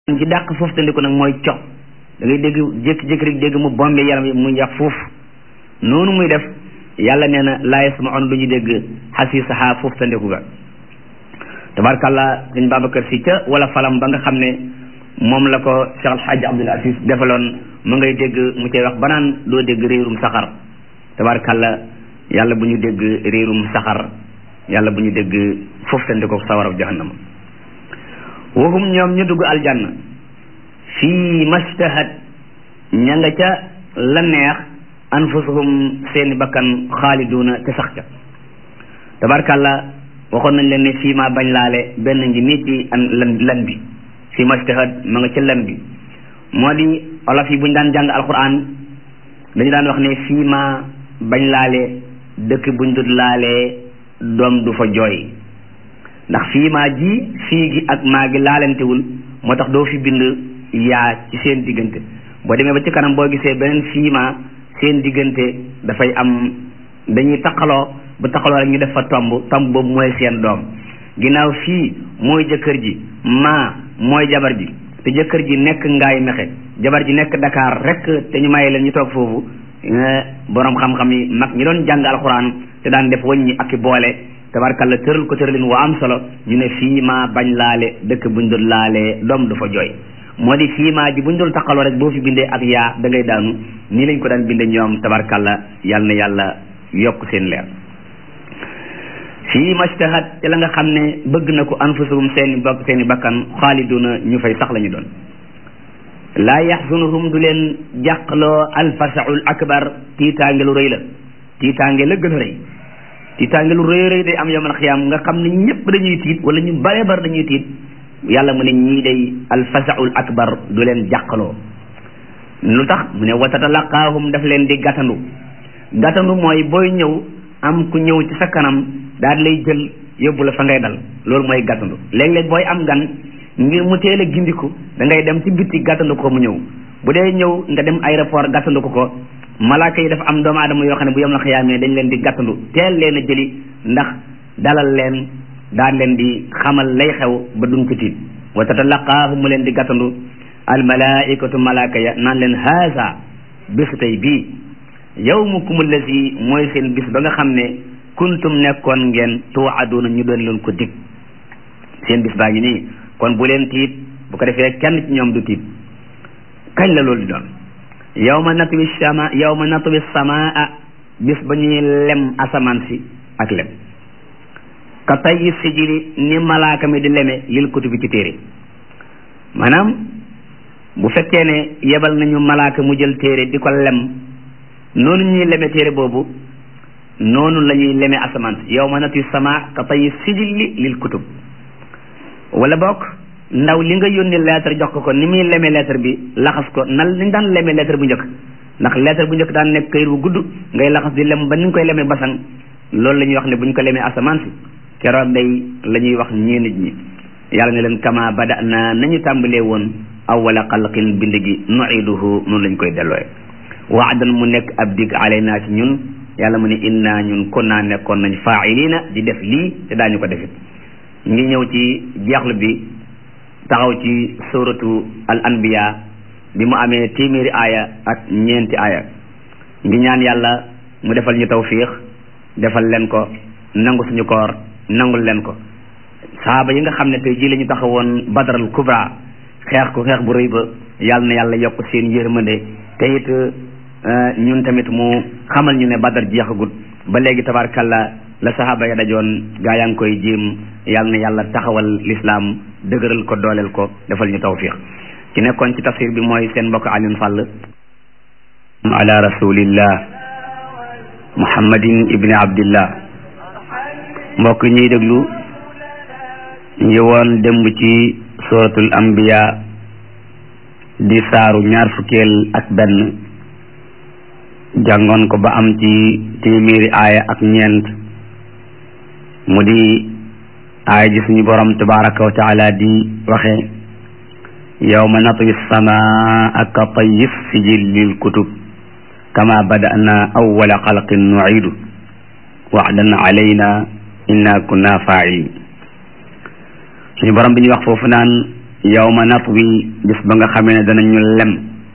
ci dàq foofu tandiku nag mooy cox da ngay dégg jékki-jékki rek dégg mu bombe yaram yi mu yax foofu noonu muy def yàlla nee na laa yasmaun du ñu dégg xasiisaha foofu tandiku ga tabarkàllah sëñ Babacar si ca wala falam ba nga xam ne moom la ko Cheikh Alhaji Abdul Aziz defaloon mu ngay dégg mu cay wax banaan doo dégg réerum saxar tabarkàllah yàlla bu ñu dégg réerum saxar yàlla bu ñu dégg foofu tandiku sawarab jahannama waxum ñoom ñu dugg aljanna fii mastahat ña nga ca la neex anfusuhum seeni bakkan xaaliduna te sax ca tabarkàlla waxoon nañ leen ne fii ma bañ laale benn ngi nii ci an lan lan bi fii mastahat ma nga ca lan bi moo di olof yi bu ñu daan jàng alquran dañu daan wax ne fii ma bañ laale dëkk buñ dut laalee doom du fa jooy ndax fii maa ji fii gi ak maa gi laalantewul moo tax doo fi bind yaa ci seen diggante boo demee ba ci kanam boo gisee beneen fii maa seen diggante dafay am dañuy taqaloo bu taqaloo rek ñu def fa tomb tomb boobu mooy seen doom ginnaaw fii mooy jëkkër ji maa mooy jabar ji te jëkkër ji nekk ngaay mexe jabar ji nekk Dakar rek te ñu maye leen ñu toog foofu borom xam-xam yi mag ñi doon jàng alxuraan te daan def wëññi ak i boole tabarkalla tëral ko tëralin wa am solo ñu ne fii maa bañ laale dëkk buñ doon laalee doom du fa jooy moo di fii maa ji buñ doon taqaloo rek boo fi bindee ak yaa da ngay daanu nii lañ ko daan bindee ñoom tabarkalla yal na yàlla yokk seen leer fii mastahat te la nga xam ne bëgg na ko anfusuhum seeni bokk seeni bakkan xaaliduna ñu fay sax la ñu doon laa yaxzunuhum du leen jàqloo alfasaul akbar tiitaange lu rëy la tiitaange la gën a rëy tiitaange lu rëy rëy day am yawmal xiyaam nga xam ne ñëpp dañuy tiit wala ñu bare bare dañuy tiit yàlla mu ne ñii day alfasaul akbar du leen jàqaloo lu tax mu ne wa tatalaqaahum daf leen di gàttandu gàttandu mooy booy ñëw am ku ñëw ci sa kanam daal lay jël yóbbu la fa ngay dal loolu mooy gàttandu léeg-léeg booy am gan ngir mu teel a gindiku da ngay dem ci bitti gàttandu ko mu ñëw bu dee ñëw nga dem aéroport gàttandu ko ko malaaka yi dafa am doomu aadama yoo xam ne bu yom la xiyaamee dañ leen di gàttandu teel leen a jëli ndax dalal leen daan leen di xamal lay xew ba duñ ko tiit wa tatalaqaahu mu leen di gàttandu almalaikatu malaaka ya naan leen haasa bésu tey bii yawmukum allazi mooy seen bis ba nga xam ne kuntum nekkoon ngeen tuwaaduna ñu doon leen ko dig seen bis baa ngi nii kon bu leen tiit bu ko defee kenn ci ñoom du tiit kañ la loolu di doon yawma natwi sama yawma natwi samaa bis ba ñuy lem asamaan si ak lem ka tayyi sijili ni malaaka mi di leme lil kutubi ci téere maanaam bu fekkee ne yebal nañu malaaka mu jël téere di ko lem noonu ñuy leme téere boobu noonu la ñuy leme asamaan si yawma natwi samaa ka tayyi sijili lil kutub wala bokk ndaw li nga yónni lettre jox ko ko ni muy leme lettre bi laxas ko nan li daan leme lettre bu njëkk ndax lettre bu njëkk daan nekk këyit bu gudd ngay laxas di lem ba ni nga koy lemee basang loolu la ñuy wax ne bu ñu ko lemee asamaan si keroog day la ñuy wax ñii nit ñi yàlla ne leen kama bada na nañu tàmbalee woon awwala xalqin bind gi nuiduhu noonu lañ koy dellooye waadan mu nekk ab dig alayna ci ñun yàlla mu ne inna ñun kon naa nekkoon nañ faailina di def lii te daañu ko defit ngi ñëw ci jeexlu bi taxaw ci suratu al anbiya bi mu amee téeméeri aaya ak ñeenti aaya ngi ñaan yàlla mu defal ñu tawfiix defal leen ko nangu suñu koor nangul leen ko saaba yi nga xam ne tey jii la ñu taxawoon badral kubra xeex ko xeex bu rëy ba yàlla na yàlla yokk seen yërmande te it ñun tamit mu xamal ñu ne badar jeexagut ba léegi tabarkalla la saxaaba ya dajoon gaa yaa ngi koy jéem yàlla na yàlla taxawal lislaam dëgëral ko dooleel ko defal ñu tawfiq ci nekkoon ci tafsir bi mooy seen mbokk Alioune Sall ala rasulillah muhammadin ibni abdillah mbokk ñuy déglu ñu woon démb ci suratul anbiya di saaru ñaar fukkeel ak benn jàngoon ko ba am ci téeméeri aaya ak ñeent mu di aaya ji suñu borom tabaraka wa taala di waxe yawma natwi samaa ka tayyi sijil lil kutub kama bada'na awwala xalqin nu'idu wa'dan alayna inna kunna fa'ilin suñu borom bi ñuy wax foofu naan yawma natwi bis ba nga xamee ne danañu lem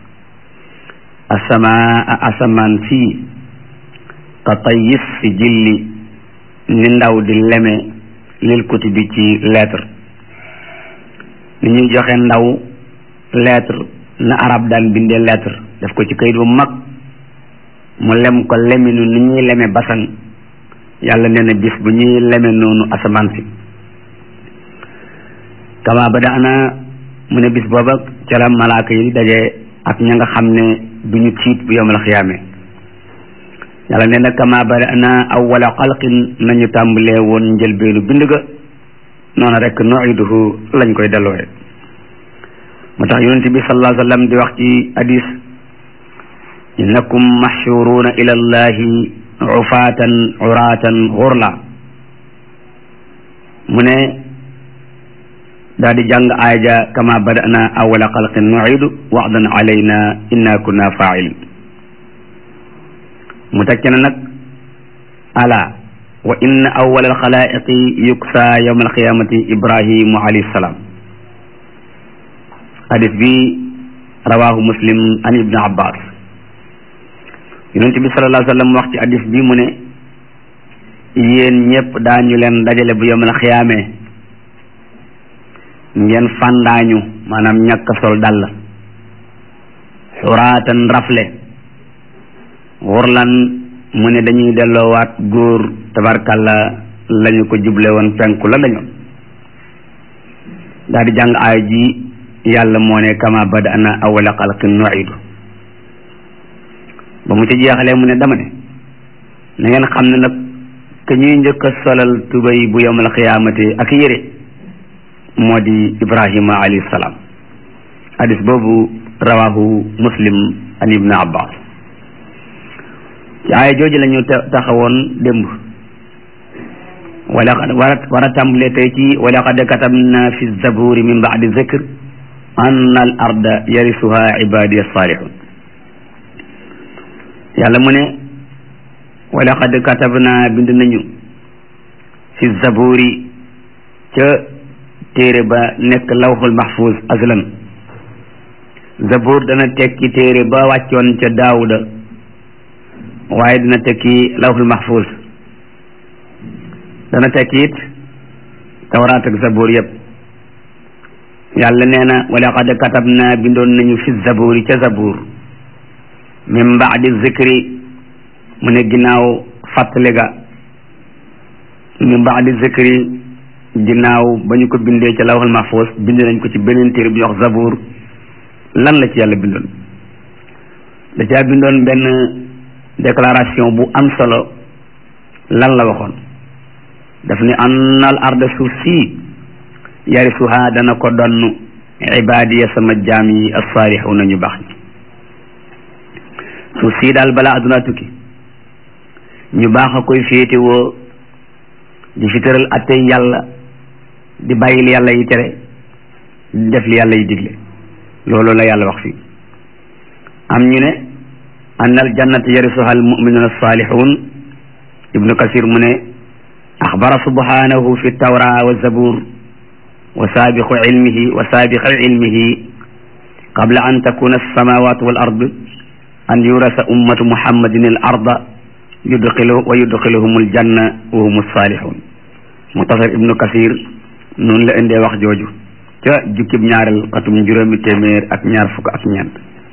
asamaa asamaan fii ka tayis si jilli ni ndaw di leme lil kutubi ci lettre ni ñuy joxe ndaw lettre na arab daan bindee lettre def ko ci kayit bu mag mu lem ko leminu ni ñuy leme basan yàlla nee na bis bu ñuy leme noonu asamaan si kama ba daana mu ne bis booba ca la malaaka yi daje ak ña nga xam ne du ñu tiit bu yowmal xiyaame yàlla nee na kama ba daana awwala xalqin nañu tàmbalee woon njëlbeenu bind ga noonu rek nuiduhu lañ koy delloowe moo tax yonent bi sallallahu alayhi wa sallam di wax ci hadis innakum mahshuruuna ila allahi ufaatan uraatan xurla mu ne daal di jàng aaja kama badana awala xalqin nuidu waxdan alayna inna kunna faa'ilin mu teg ci ne nag ala wa inna awala alxalaiqi yuksa yawma alqiyamati ibrahimu alayhi salaam hadis bi rawahu muslim an ibni abbas yonent bi sallallahu alayhi wa sallam wax ci hadis bi mu ne yéen ñëpp daañu leen dajale bu yawmal xiyaamee ngeen fàndaañu maanaam ñàkk sol dàll xuraatan rafle xurlan mu ne dañuy delloowaat góor tabarkalla lañu ko juble woon penku la dañu daal di jàng aay ji yàlla moo ne kama badana awala xalqin nuidu ba mu ci jeexalee mu ne dama ne na ngeen xam ne nag ke ñuy njëkk a solal tubay bu yawmal xiyaamati ak yére moo di ibrahima alayhi salaam hadis boobu rawahu muslim an ibn abbas ci aaya jooju la ñu taxawoon démb wala war a war a tàmbalee tey ci wala qad katabna fi zaburi min baadi zikr anna al arda yarisuha ibadiya salihun yàlla mu ne wala qad katabna bind nañu fi zaburi ca téere ba nekk lawxul mahfuz aslan zabur dana tekki téere ba wàccoon ca daawuda waaye dina tekki lawxul mahfuz dana tekki it tawraat ak zabur yëpp yàlla nee na wala qad katabna bindoon nañu fi zaburi ca zabur min baadi zikri mu ne ginnaaw fàttali ga min baadi zikri ginnaaw ba ñu ko bindee ca lawhul mahfuz bind nañ ko ci beneen téere bu ñuy wax zabur lan la ci yàlla bindoon da caa bindoon benn déclaration bu am solo lan la waxoon daf ni annal arda suuf sii yarisuha dana ko donn ibaadiya sama jaam yi as-saalihuna ñu baax ñi suuf sii daal balaa adduna tukki ñu baax a koy féetewoo di fi tëral attey yàlla di bàyyi li yàlla yi tere di def li yàlla yi digle loolu la yàlla wax fii am ñu ne anna al jannata yarisuha al muminuna alsalihun ibnu kasir mu ne axbara subhanahu fi tawra wa zabur wa saabiqu ilmihi wa saabiqu ilmihi qabla an takuna alsamawat wal ard an yurasa ummatu muhammadin al arda yudxilu wa yudxiluhum aljanna wa hum alsalihun mutasar ibnu kasir noonu la indee wax jooju ca jukkib ñaareel xatum juróomi téeméer ak ñaar fukk ak ñeent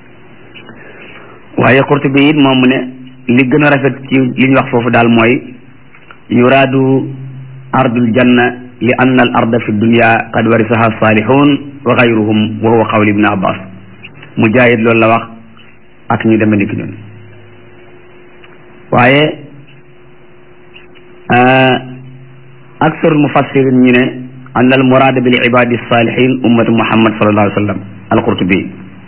waaye Qurtubi it moom mu ne li gën a rafet ci li ñu wax foofu daal mooy yuraadu ardul janna li anna al arda fi dunya qad warisaha salihun wa gayruhum wa huwa qawli ibn abbas mujahid loolu la wax ak ñu deme ni ki ñun waaye aksarul mufassirin ñu ne an al murada bil ibadi salihin ummatu muhammad sallallahu alayhi wa sallam al qurtubi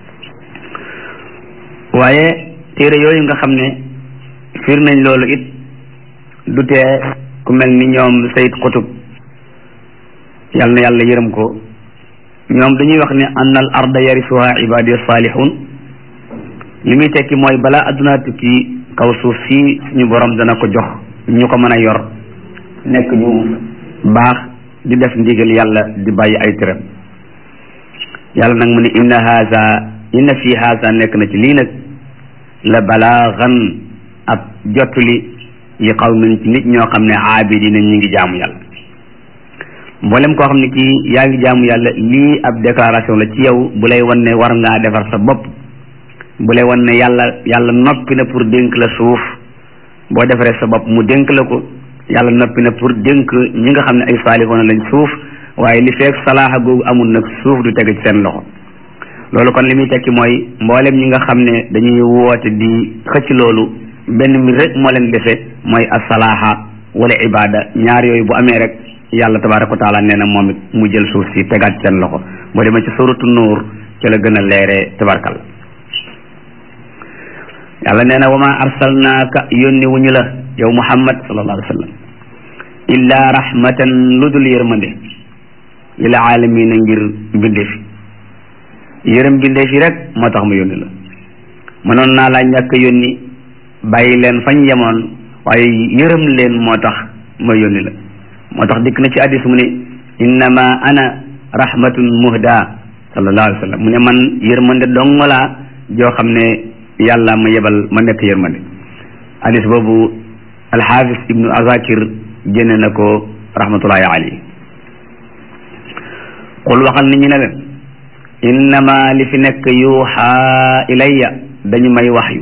waaye téere yooyu nga xam ne fiir nañ loolu it du tee ku mel ni ñoom sayid qutub yal na yàlla yërëm ko ñoom dañuy wax ne an al arda yarisuha ibadi salihun li muy tekki mooy balaa adduna tukki kaw suuf si suñu borom dana ko jox ñu ko mën a yor nekk ñu baax di def ndigal yàlla di bàyyi ay tëram yàlla nag mu ne inna haza inna fi haza nekk na ci lii nag la balaagan ab jottuli li qawmin ci nit ñoo xam ne aabidina ñi ngi jaamu yàlla mboolem koo xam ne kii yaa ngi jaamu yàlla lii ab déclaration la ci yow bu lay wan ne war ngaa defar sa bopp bu lay wan ne yàlla yàlla noppi na pour dénk la suuf boo defaree sa bopp mu dénk la ko yàlla noppi na pour dénk ñi nga xam ne ay saalihoona lañ suuf waaye li feek salaaxa googu amul nag suuf du tege ci seen loxo loolu kon li muy tekki mooy mboolem ñi nga xam ne dañuy woote di xëcc loolu benn mbir rek moo leen defe mooy asalaaxa wala ibada ñaar yooyu bu amee rek yàlla tabaraka wa taala nee na moom it mu jël suuf si tegaat ci seen loxo boo demee ci suratu nuur ci la gën a leeree tabarkal yàlla nee na wa ma arsalnaaka yónni wuñu la yow muhammad sallallahu alayhi wa sallam illa rahmatan lu dul yërmande lil aalamiina ngir mbindeef yërëm mbindeef yi rek moo tax mu yónni la mënoon naa laa ñàkk yónni bàyyi leen fañ yemoon waaye yërëm leen moo tax ma yónni la moo tax dikk na ci addis mu ne innama ana rahmatun muhda sallallahu alayhi wa sallam mu ne man yërmande dong laa joo xam ne yàlla ma yebal ma nekk yërmande addis boobu alxaafis ibnu azakir génne na ko rahmatullahi alayhi qul waxal nit ñi ne leen innama li fi nekk yuuxa ilayya dañu may waxyu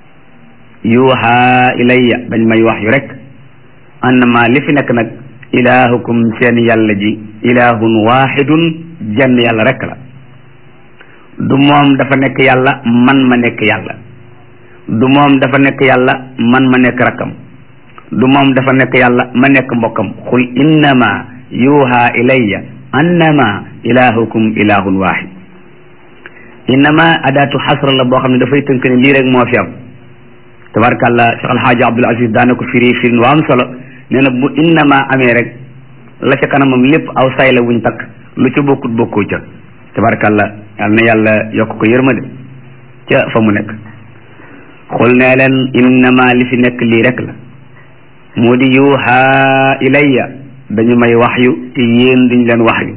yuuxa ilayya dañu may waxyu rek annama li fi nekk nag ilaahukum seen yàlla ji ilaahun waaxidun jenn yàlla rek la du moom dafa nekk yàlla man ma nekk yàlla du moom dafa nekk yàlla man ma nekk rakkam du moom dafa nekk yàlla ma nekk mbokkam xul innama yuuxa ilayya annama ilahukum ilahun wahid innama adaatu xasra la boo xam ne dafay tënk ne lii rek moo fi am tabarkàllah Cheikh Alhaaji Abdul Aziz daana ko firi firin waa am solo nee na bu innama amee rek la ca kanamam lépp aw say la wuñ takk lu ca bokkut bokkoo ca tabarkàllah yal na yàlla yokk ko yërmande ca fa mu nekk xul nee leen innama li fi nekk lii rek la moo di yuuxa ilayya dañu may waxyu te yéen duñ leen waxyu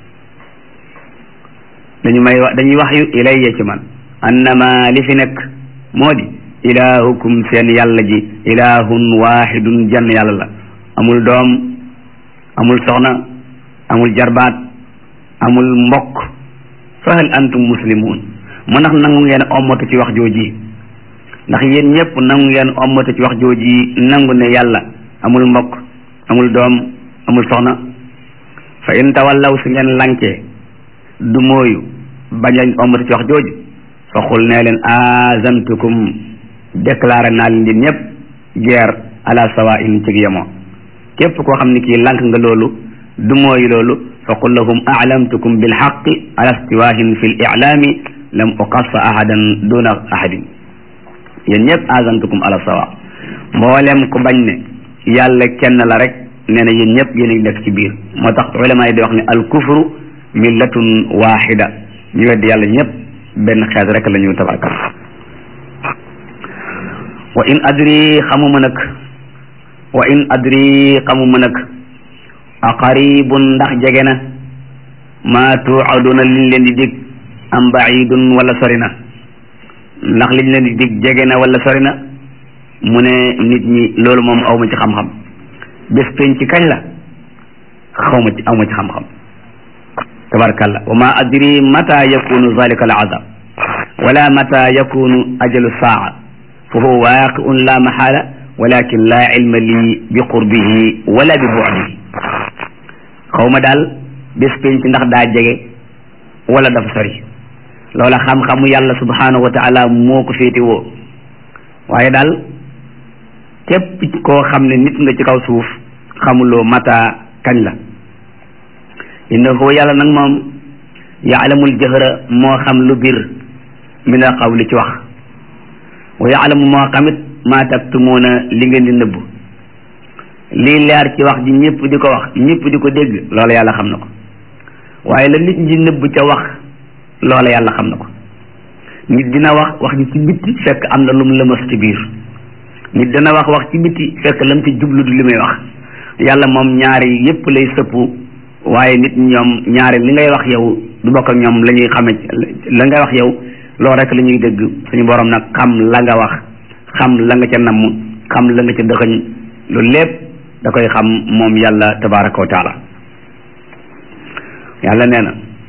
dañu may dañuy waxyu ilayya ci man annama li fi nekk moo di ilahukum seen yàlla ji ilahun wahidun jenn yàlla la amul doom amul soxna amul jarbaat amul mbokk fa hal antum muslimun mu ndax nangu ngeen ommatu ci wax jooji ndax yéen ñëpp nangu ngeen ommatu ci wax jooji nangu ne yàlla amul mbokk amul doom amul soxna fa in tawallaw su ngeen lankee du mooyu bañ a ommatu ci wax jooju fa xul nee leen azantukum déclaré naa leen yéen ñëpp guerre ala sawa in ci yemoo képp koo xam ne kii lank nga loolu du mooyu loolu fa qul lahum a'lamtukum bil haqqi ala istiwahin fi l i'lami lam uqassa ahadan duna ahadin yéen ñëpp azantukum ala sawa mboolem ku bañ ne yàlla kenn la rek nee na yéen ñëpp yéen a ngi nekk ci biir moo tax ulama yi di wax ne al kufru millatun wahida ñu weddi yàlla ñëpp benn xeet rek la ñu tabarkal wa in adri xamuma nag wa in adri xamuma nag a qaribun ndax jege na maa tuaduna liñ leen di dig am baidun wala sori na ndax liñ leen di dig jege na wala sori na mu ne nit ñi loolu moom awma ci xam-xam bés penc ci kañ la xawma ci awma ci xam-xam tabarakallah wa ma adri mata yakunu zalika al azab wala mata yakunu ajalu saa fa huwa waaqiun la mahala walakin la ilma li bi qurbihi wala bi bu'dihi xawma daal bés penc ndax daa jege wala dafa sori loola xam-xamu yàlla subhanahu wa taala moo ko féete woo waaye daal képp koo xam ne nit nga ci kaw suuf xamuloo mata kañ la innahu yàlla nag moom yaalamul jëhra moo xam lu bir min al qawli ci wax wa yaalamu moo xamit maa taktumuuna li ngeen di nëbb lii leer ci wax ji ñëpp di ko wax ñëpp di ko dégg loola yàlla xam na ko waaye la nit ñi nëbb ca wax loola yàlla xam na ko nit dina wax wax ji ci bitti fekk am na lum lëmas ci biir nit dana wax wax ci bitti fekk lam ci jublu du li muy wax yàlla moom ñaari yépp lay sëpp waaye nit ñoom ñaari li ngay wax yow du bokk ak ñoom la ñuy xame la nga wax yow loolu rek la ñuy dégg suñu borom nag xam la nga wax xam la nga ca namm xam la nga ca dëxëñ loolu lépp da koy xam moom yàlla tabaraka wa taala yàlla nee na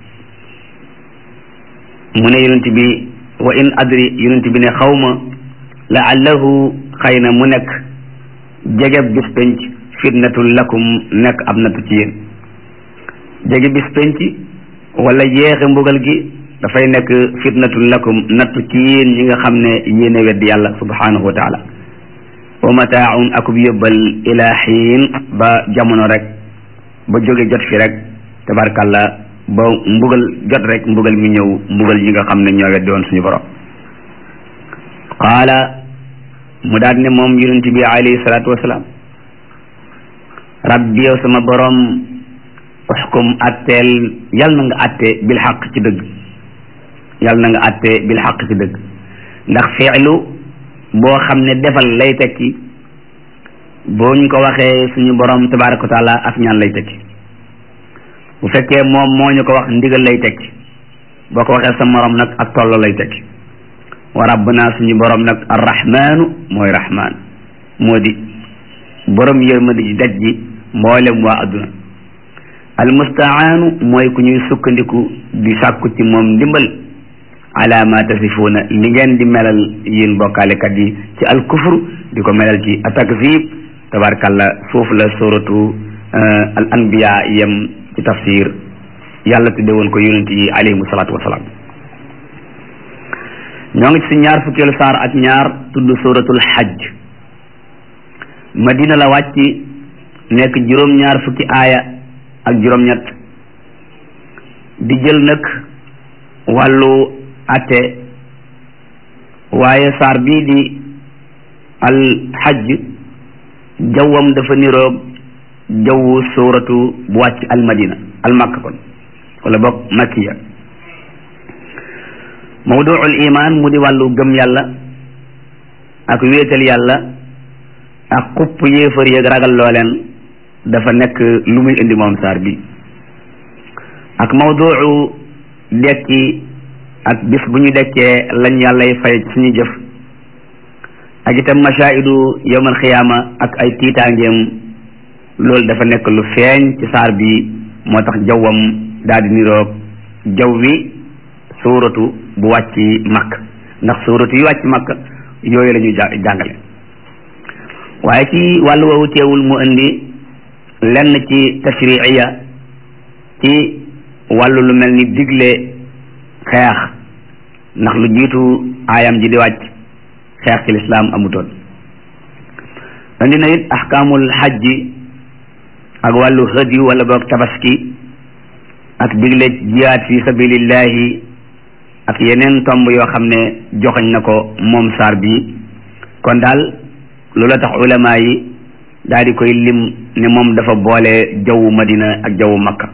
mu ne yonent bi wa in adri yonent bi ne xawma laallahu xëy na mu nekk jege bis penc fitnatul lakum nekk ab nattu ci yéen jege bis penc wala yeexe mbugal gi dafay nekk fitnatul lakum nattu ci yéen ñi nga xam ne yéen a weddi yàlla subhanahu wa taala wa mataaun akub yóbbal ila xiin ba jamono rek ba jóge jot fi rek tabarkalla ba mbugal jot rek mbugal mi ñëw mbugal yi nga xam ne ñoo weddi woon suñu borom qaala mu daal ne moom yonent bi alayhi salaatu wasalaam rabbi yow sama borom uxkum atteel yal na nga atte bil xaq ci dëgg yal na nga atte bil xaq ci dëgg ndax fiilu boo xam ne defal lay tekki boo ñu ko waxee suñu borom tabaraka wa taala ak ñaan lay tekki bu fekkee moom moo ñu ko wax ndigal lay tekki boo ko waxee sa morom nag ak tollo lay tekki wa rabbuna suñu borom nag arrahmanu mooy rahman moo di borom yërmande ji daj ji mboolem waa adduna almustaanu mooy ku ñuy sukkandiku di sàkku ci moom ndimbal ala ma tasifuuna li ngeen di melal yéen bokkaalekat yi ci alkufr di ko melal ci atakzib tabarkalla foofu la suratu al anbiya yem ci tafsir yàlla tudde woon ko yonent yi alayhimu salaatu wasalaam ñoo ngi ci ñaar fukkeelu saar ak ñaar tudd suratul hajj madina la wàcc nekk juróom-ñaar fukki aaya ak juróom-ñett di jël nag wàllu atte waaye saar bii di al hajj jawwam dafa niroog jawwu suratu bu wàcc al madina al makka kon wala boog makkiya mawduul iman mu di wàllu gëm yàlla ak wéetal yàlla ak xupp yéefar yeeg ragal loo leen dafa nekk lu muy indi moom saar bi ak mawduu dekki ak bis bu ñu dekkee lañ yàllay fay suñu jëf ak itam mashaahidu yawmal xiyaama ak ay tiitaangeem loolu dafa nekk lu feeñ ci saar bi moo tax jawwam daal di niroog jaw wi suuratu bu wàcc makk ndax suuratu yi wàcc makk yooyu la ñuy jàngale waaye ci wàllu woowu teewul mu indi lenn ci tashriiya ci wàllu lu mel ni digle xeex ndax lu jiitu aayam ji di wàcc xeex ci lislaam amutoon indi na it ahkaamul xajji ak wàllu hëdyu wala boog tabaski ak digle jihaad fi sabilillahi ak yeneen tomb yoo xam ne joxañ na ko moom saar bi kon daal loola tax ulama yi daal di koy lim ne moom dafa boole jawwu madina ak jawwu makka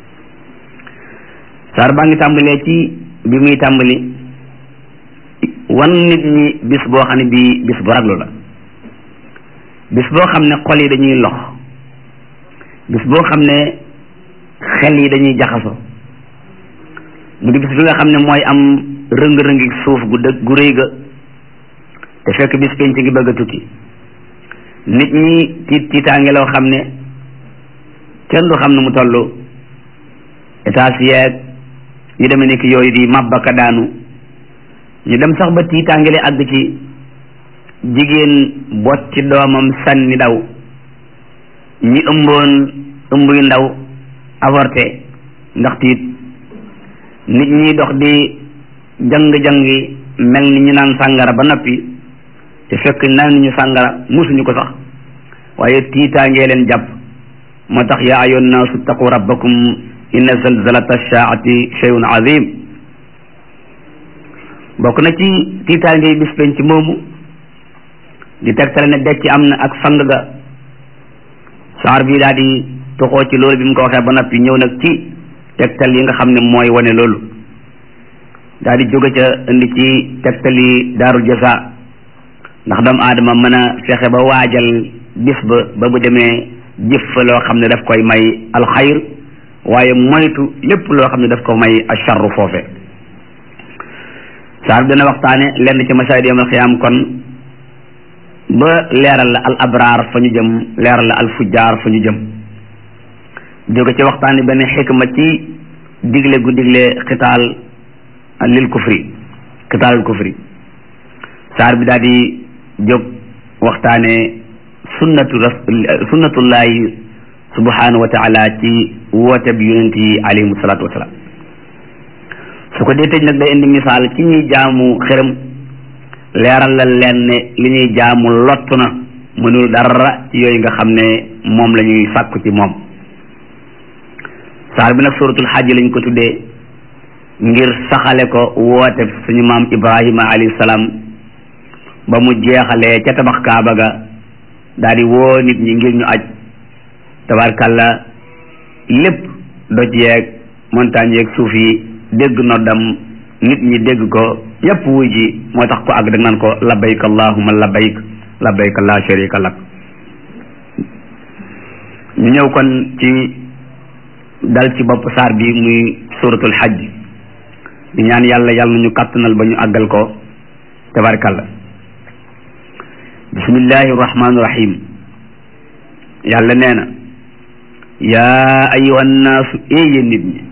saar baa ngi tàmbalee ci bi muy tàmbali wan nit ñi bis boo xam ne bii bis bu raglu la bis boo xam ne xol yi dañuy lox bis boo xam ne xel yi dañuy jaxaso mu di bis bi nga xam ne mooy am rëng-rëngi suuf gu dëgg gu rëy ga te fekk bis penc ngi bëgg a tukki nit ñi tiit tiitaange loo xam ne kenn du xam ne mu toll étage yeeg yu demee ni ki yooyu di màbbaka daanu ñu dem sax ba tiitaange li àgg ci jigéen bot ci doomam sànni daw ñi ëmboon ëmb yu ndaw avorté ndax tiit nit ñi dox di jang-jangi mel ni ñu naan sàngara ba noppi te fekk naan ñu sàngara musuñu ko sax waaye tiitaangee leen jàpp moo tax yaa ayyuhan naasu taqu rabbakum inna zalzalata shaati shay'un azim bokk na ci tiitaangee bis penc moomu di tegtale ne dekki am na ak sang ga saar bi daal di toxoo ci loolu bi mu ko waxee ba noppi ñëw nag ci tegtal yi nga xam ne mooy wane loolu daal di jóge ca indi ci tegtal yi daarul jasa ndax doomu aadama mën a fexe ba waajal bis ba ba bu demee jëf fa loo xam ne daf koy may alxayr waaye moytu lépp loo xam ne daf ko may acharru foofe saar bi dana waxtaane lenn ci masaayid yawmal xiyaam kon ba leeral la al abraar fa ñu jëm leeral la al fujjaar fa ñu jëm jóge ci waxtaane benn xikma ci digle gu digle xitaal lil kufri xitaalul kufri saar bi daal di jóg waxtaane sunnatu ras sunnatullahi subhanahu wa taala ci woote bi yonent yi alayhimu salaatu wasalaam su ko dee tëj nag day indi misaal ci ñuy jaamu xërëm leeral la leen ne li ñuy jaamu lott na mënul dara ci yooyu nga xam ne moom la ñuy sàkku ci moom saar bi nag suratul xajj lañ ko tuddee ngir saxale ko woote suñu maam ibrahima alayhi salaam ba mu jeexalee ca tabax kaaba ga daal di woo nit ñi ngir ñu aj tabarkalla lépp doj yeeg montagne yeeg suuf yi dégg noddam nit ñi dégg ko ñëpp wuy ji moo tax ko àgg dag naan ko labbayk allahumma labbayk labbayk la sharika lak ñu ñëw kon ci dal ci bopp saar bi muy suratul hajj di ñaan yàlla yàlla nañu kàttanal ba ñu àggal ko tabarkalla bismillahi rahmaani rahim yàlla nee na yaa ayuha nnaasu yéen nit ñi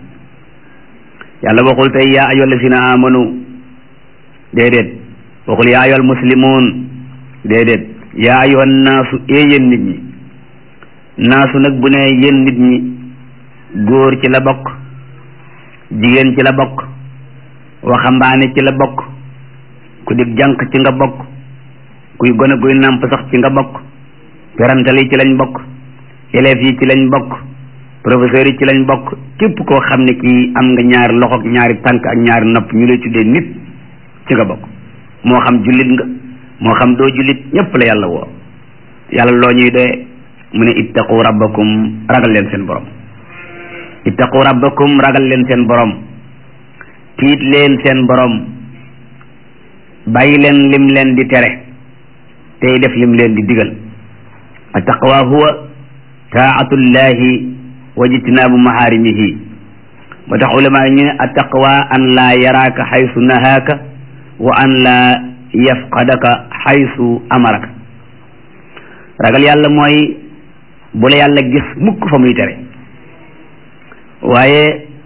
yàlla waxul tey yaa ayyuha allazina amanu déedéet waxul yaa ayyuha almuslimun déedéet yaa ayyuha nnaasu yéen nit ñi naasu nag bu ne yéen nit ñi góor ci la bokk jigéen ci la bokk waxambaane ci la bokk ku dig jànq ci nga bokk kuy gone guy nàmp sax ci nga bokk perantal yi ci lañ bokk élèves yi ci lañ bokk professeurs yi ci lañ bokk képp koo xam ne kii am nga ñaari loxo ak ñaari tànk ak ñaari nopp ñu lay tuddee nit ci nga bokk moo xam jullit nga moo xam doo jullit ñépp la yàlla woo yàlla loo ñuy doye mu ne ittaqu rabbakum ragal leen seen borom ittaqu rabbakum ragal leen seen borom tiit leen seen borom bàyyi leen lim leen di tere tey def lim leen di digal attaqwa huwa taatullahi wa jitnaabu maharimihi ba tax ulama yi ñu ne attaqwa an laa yaraaka xaysu nahaaka wa an laa yafqadaka xaysu amaraka ragal yàlla mooy bu la yàlla gis mukk fa muy tere waaye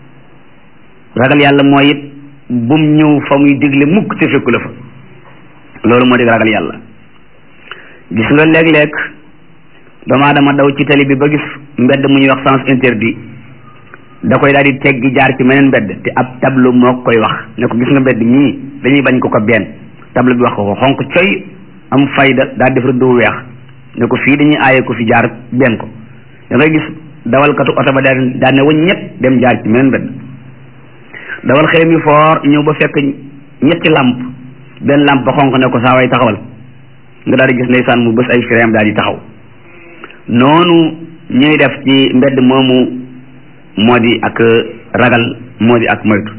ragal yàlla mooy it bum ñëw fa muy digle mukk te fekku la fa loolu moo di ragal yàlla gis nga léeg-léeg doomu aadama daw ci tali bi ba gis mbedd mu ñuy wax sens interdit da koy daal di teggi jaar ci meneen mbedd te ab tableau moo koy wax ne ko gis nga mbedd mii dañuy bañ ko ko benn tableau bi wax ko ko xonq coy am fayda daal def rëdd wu weex ne ko fii dañuy aaye ko fi jaar benn ko da ngay gis dawalkatu oto ba daal daal ne wañ ñett dem jaar ci meneen mbedd dawal xëy mi foor ñëw ba fekk ñetti lamp benn lamp ba xonq ne ko saa way taxawal nga daal di gis ndeysaan mu bës ay frein daal di taxaw noonu ñuy def ci mbedd moomu moo di ak ragal moo di ak moytu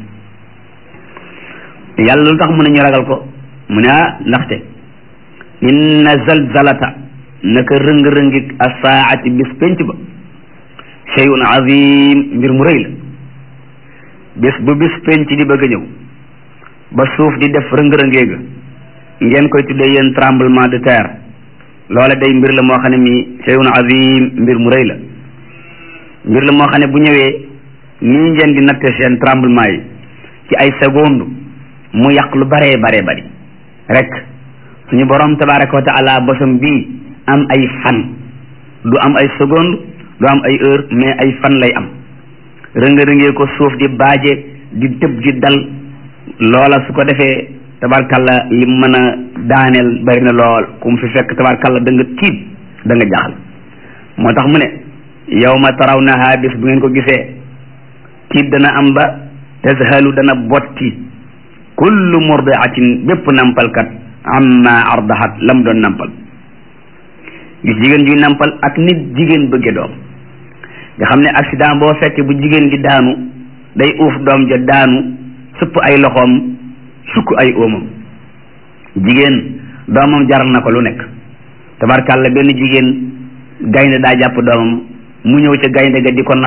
yàlla lu tax mu ne ñu ragal ko mu ne ah ndaxte inna zalzalata naka rëng-rëngi asaati bis penc ba shay'un azim mbir mu rëy la bis bu bis penc di bëgg a ñëw ba suuf di def rëng-rëngee ga ngeen koy tuddee yéen tremblement de terre loola day mbir la moo xam ne mi shay'un azim mbir mu rëy la mbir la moo xam ne bu ñëwee nii ngeen di natte seen tremblement yi ci ay seconde mu yàq lu baree baree bari rek suñu borom tabaraka wa taala bosam bii am ay fan du am ay seconde du am ay heure mais ay fan lay am rënga-rëngee ko suuf di baaje di tëb di dal loola su ko defee tabarkalla li mën a daaneel bari na lool ku mu fi fekk tabarkalla da nga tiit da nga jaaxal moo tax mu ne yawma tarawnaha bis bu ngeen ko gisee tiit dana am ba tazhalu dana botti kullu murdiatin bépp nampalkat amma ardahat lam doon nampal gis jigéen juy nampal ak nit jigéen bëgge doom nga xam ne accident boo fekkee bu jigéen gi daanu day uuf doom ja daanu supp ay loxoom sukk ay óomam jigéen doomam jaral na ko lu nekk tabarkàlla benn jigéen gaynde daa jàpp doomam mu ñëw ca gaynde ga di ko nax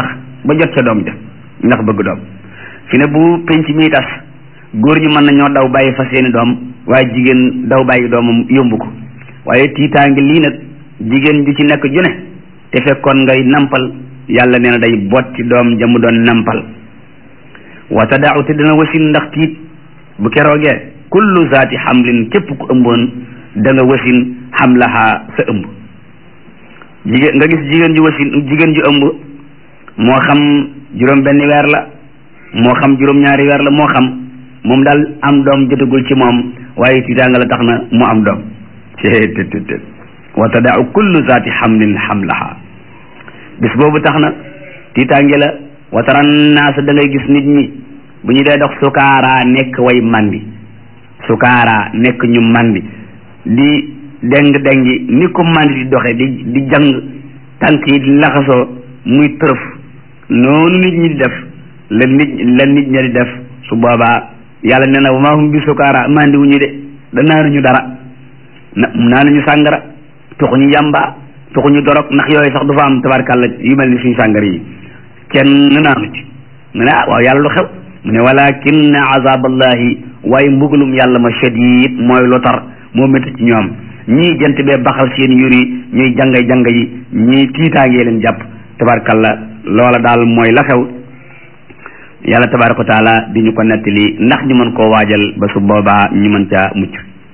ba jot ca doom ja ndax bëgg doom fi ne bu penc mi tas góor ñi mën nañoo daw bàyyi fa seeni doom waaye jigéen daw bàyyi doomam yombu ko waaye tiitaange lii nag jigéen ju ci nekk ju ne te fekkoon ngay nampal yàlla nee na day botti doom ja mu doon nampal wa tadaaw te dana wasin ndax tiit bu keroogee kullu zaati xamlin képp ku ëmboon da nga wasin xamlaha sa ëmb jigéen nga gis jigéen ju wasin jigéen ju ëmb moo xam juróom benn weer la moo xam juróom ñaari weer la moo xam moom daal am doom jotagul ci moom waaye tiitaanga la tax na mu am doom ceetttt wa tadaau kullu zaati xamlin xamlaha bis boobu tax na tiitaange la wa tara naasa da ngay gis nit ñi bu ñu dee dox sukaaraa nekk way mandi sukaaraa nekk ñu mandi di deng dengi ni ko mandi di doxe di di jàng tànk yi di laxasoo muy tërëf noonu nit ñi di def la nit la nit ña di def su boobaa yàlla nee na wa maa hum bi sukaaraa mandi wu ñu de da naanuñu dara na naanuñu sàngara tuxuñu yàmba tuxuñu dorog ndax yooyu sax du fa am tabarkàlla yu mel ni suñu sàngara yi kenn naanu ci mu ne ah waaw yàlla lu xew mu ne walakin azaballahi waaye mbugalum yàlla ma shadid mooy lu tar moo métti ci ñoom ñii jant bee baxal seen yur yi ñuy jangay janga yi ñii tiitaangee leen jàpp tabarkalla loola daal mooy la xew yàlla tabaraka wa taala di ñu ko nettali ndax ñu mën koo waajal ba su boobaa ñu mën caa mucc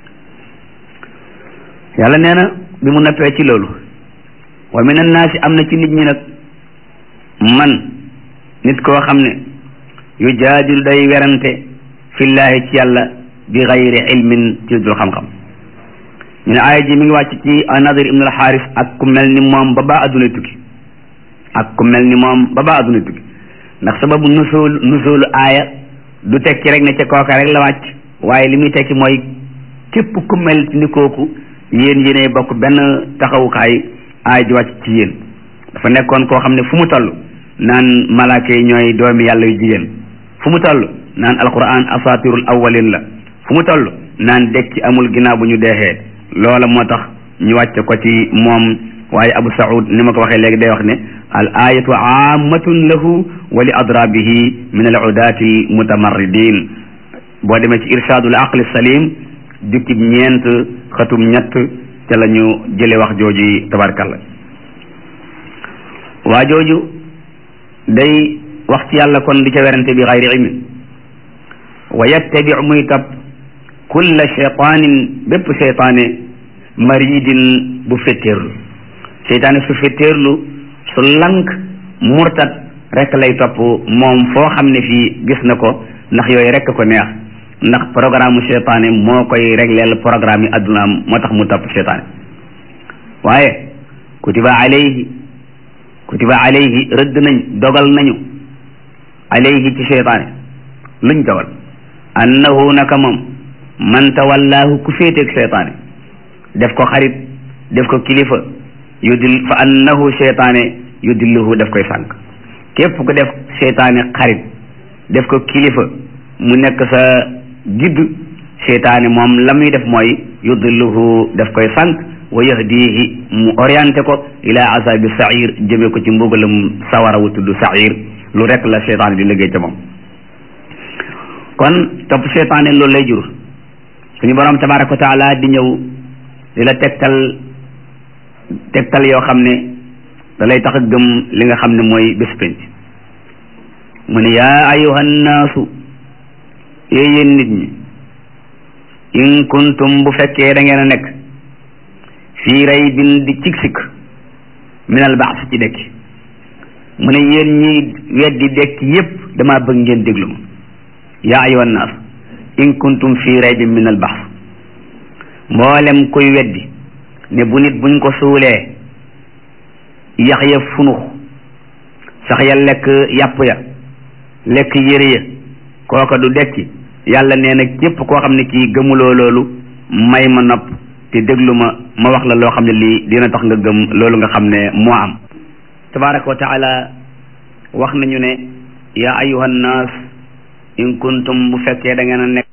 yàlla nee na bi mu neppee ci loolu wa min annaasi am na ci nit ñi nag man nit koo xam ne yu jaadilu day werante fillaahi ci yàlla bi gayri ilmin ci dul xam-xam ñu ne aaya ji mi ngi wàcc ci nadir ibn al xaaris ak ku mel ni moom ba baa adduna tukki ak ku mel ni moom ba baa adduna tukki ndax sababu nusul nusulu aaya du tekki rek ne ca kooka rek la wàcc waaye li muy tekki mooy képp ku mel ni kooku yéen yéenay bokk benn taxawukaay aaya ji wàcc ci yéen dafa nekkoon koo xam ne fu mu toll naan malaaka yi ñooy doomi yàlla yu jigéen fu mu toll naan alquran asatirul awwalin la fu mu toll naan dekki amul ginnaaw bu ñu deexee loola moo tax ñu wàcce ko ci moom waaye abu saud ni ma ko waxee léegi day wax ne al ayatu ammatun lahu wa li adrabihi min al udati al mutamarridin boo demee ci irshadul aqli salim jukkib ñeent xatum ñett ca la ñu jële wax jooju tabarkalla waa jooju day wax ci yàlla kon di ca werante bi xayri ilmin wa yattabi muy topp kulla cheytaanin bépp cheytaane maridin bu fetteerlu cheytaane su fetteerlu su lank murtat rek lay topp moom foo xam ne fii gis na ko ndax yooyu rek ko neex ndax programme cheytaane moo koy régleel programme yi addunaam moo tax mu topp cheytaane waaye kutiba alayhi kutiba alayhi rëdd nañ dogal nañu alayhi ci cheytaane luñ dogal annahu naka moom man tawallaahu ku féeteeg cheytaane def ko xarit def ko kilifa yudil fa annahu cheytaane yudilluhu def koy sànq képp ku def cheytaane xarit def ko kilifa mu nekk sa gidd cheytaane moom la muy def mooy yudilluhu def koy sànq wa yahdihi mu orienté ko ila azabi sair jëme ko ci mbugalam sawara wu tudd sair lu rek la cheytaane di liggéey ca moom kon topp cheytaane loolu lay jur suñu borom tabaraka wa taala di ñëw di la tegtal tegtal yoo xam ne da lay tax a gëm li nga xam ne mooy bés penc mu ne yaa ayuha nnaasu yéen nit ñi in kuntum bu fekkee da ngeen a nekk fii raybin di cig sikk min al baas ci dekki mu ne yéen ñi weddi dekki yépp dama bëgg ngeen déglu ma yaa ayuha nnaas in kuntum fii raybin min al baas mboolem kuy weddi ne bu nit buñ ko suulee yax ya funux sax ya lekk yàpp ya lekk yére ya kooka du dekki yàlla nee na képp koo xam ne kii gëmuloo loolu may ma nopp te déglu ma ma wax la loo xam ne lii dina tax nga gëm loolu nga xam ne moo am tabaraka wa taala wax nañu ne yaa ayuha nnaas in kuntum bu fekkee da ngeen a nekk